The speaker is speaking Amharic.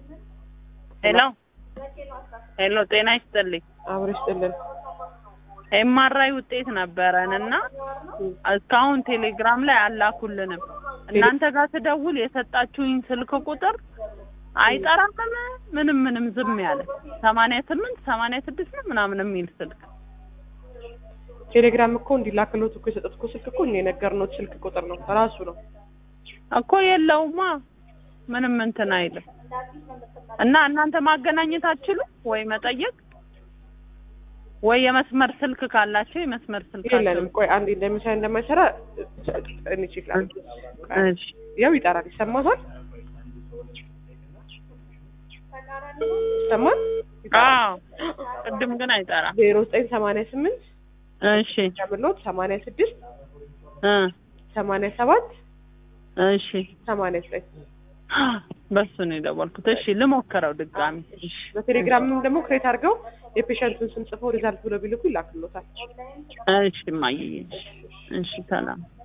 ሄሎ ሄሎ፣ ጤና ይስጥልኝ። አብሮ ይስጥልን። ኤምአርአይ ውጤት ነበረን እና እስካሁን ቴሌግራም ላይ አላኩልንም። እናንተ ጋር ስደውል የሰጣችሁኝ ስልክ ቁጥር አይጠራም ምንም ምንም ዝም ያለ ሰማንያ ስምንት ሰማንያ ስድስት ነው ምናምን የሚል ስልክ ቴሌግራም እኮ እንዲላክሎት እኮ የሰጠት እኮ ስልክ እኮ እኛ የነገርነው ስልክ ቁጥር ነው ራሱ ነው። እኮ የለውማ ምንም እንትን አይልም። እና እናንተ ማገናኘት አትችሉ ወይ መጠየቅ ወይ የመስመር ስልክ ካላቸው የመስመር ስልክ የለንም። ቆይ አንዴ እንደሚሰራ እንደማይሰራ እኔ ቼክ ላድርግ። እሺ ያው ይጠራል። ይሰማታል? ይሰማል? አዎ ቅድም ግን አይጠራም። ዜሮ ዘጠኝ ሰማንያ ስምንት እሺ ጨምሎት ሰማንያ ስድስት እ ሰማንያ ሰባት እሺ ሰማንያ ዘጠኝ በሱ ነው የደወልኩት። እሺ ልሞክረው ድጋሚ። እሺ በቴሌግራምም ደግሞ ክሬት አድርገው የፔሸንቱን ስም ጽፈው ሪዛልት ብለው ቢልኩ ይላክሎታል። እሺ እማዬ እሺ ሰላም